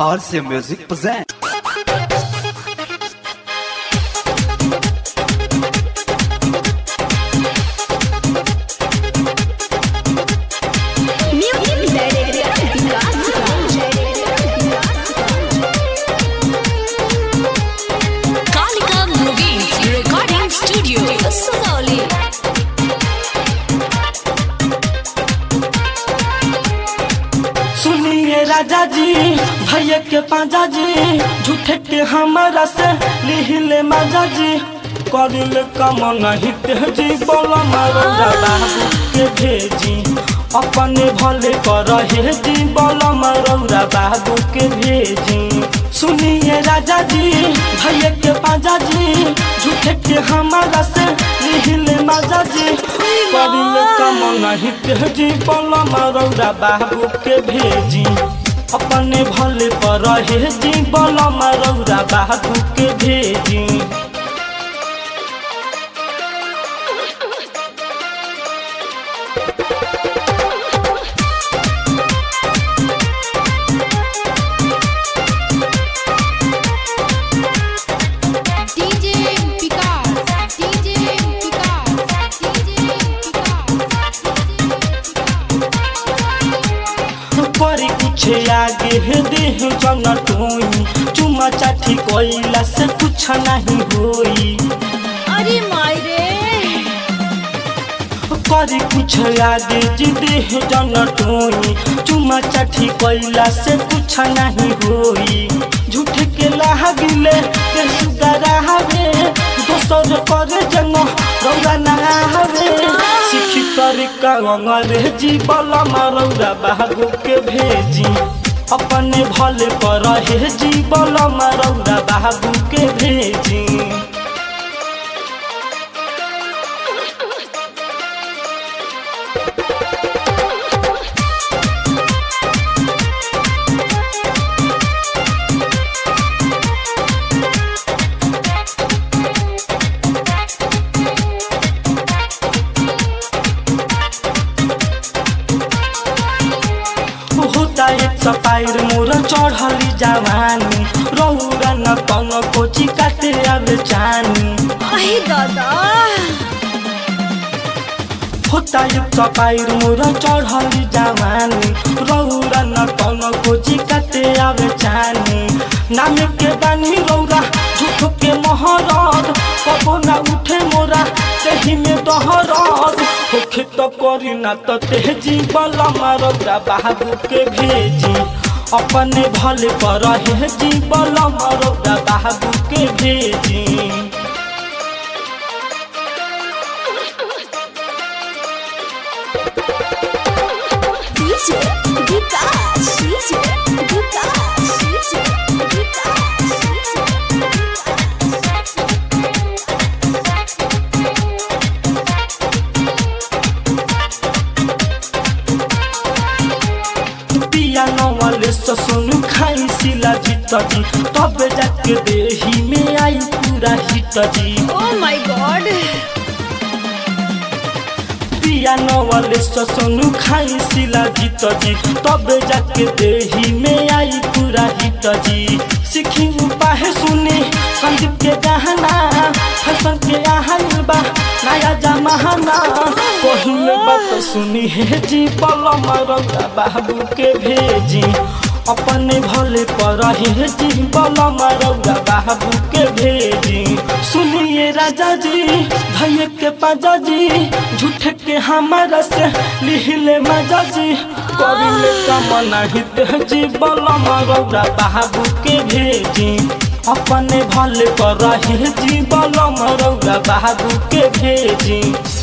RC Music present. Kalika Movies Recording Studio, Sugauli. सुनिए राजा जी भैया के पाजा जी झूठे के हमारा से लिहिले माजा जी करिल कम नहीं तेजी बोला मारो बाबू के भेजी अपने भले कर हे जी बोला मारो बाबू के भेजी सुनिए राजा जी भैया के पाजा जी झूठे के हमारा से लिहिले माजा जी करिल कम नहीं तेजी बोला मारो बाबू के भेजी अपने भले पर हे जी बोला मारो बाबू के भेजी DJ Picard, DJ Picard, DJ परी कुछ आगे है देह जन टोई चुमा चाठी कोइला से कुछ नहीं होई अरे मायरे परी कुछ आगे जी देह जन टोई चुमा चाठी कोइला से कुछ नहीं होई झूठ के लागिले के सुगरा हवे दोसर करे जंग रौरा ना हवे सिखी तरीका अंग्रेजी बला मारौरा बाबू के भेजी अपने भले पर हे जी बला मारौरा बाबू के भेजी होता एक सपायर मोर चढ़ली जवानी रौरा न कन कोची काटे आवे चानी अहे दादा होता एक सपायर मोर चढ़ली जवानी रौरा न कन कोची काटे आवे चानी नाम के बानी रौरा झूठ के महरद कबो ना उठे मोरा तेही में दहरद होखे तो करी ना तो तेजी बला मारौरा बाबू के भेजी अपने भले पर हे जी बला मारौरा बाबू के भेजी DJ Vikas, DJ Vikas, DJ पिया नवाले ससुनु खाई सिला जीत जी तब जाके देही में आई पूरा हिट जी Oh my god पिया नवाले ससुनु खाई सिला जीत जी तब जाके देही में आई पूरा हिट जी सीखी उपाय सुनी संदीप के गहना फैशन के आहन बा नया जमाना पहले बात सुनी है जी पलम रौदा बाबू के भेजी अपने भले पर हे जी बलम रौदा बाबू के भेजी सुनिए राजा जी भैया के पाजा जी झूठ के हमारा से लिहिले मजा जी करिले कमना हित जी बलम रौदा बाबू के भेजी अपने भले पर हे जी बलम रौदा बाबू के भेजी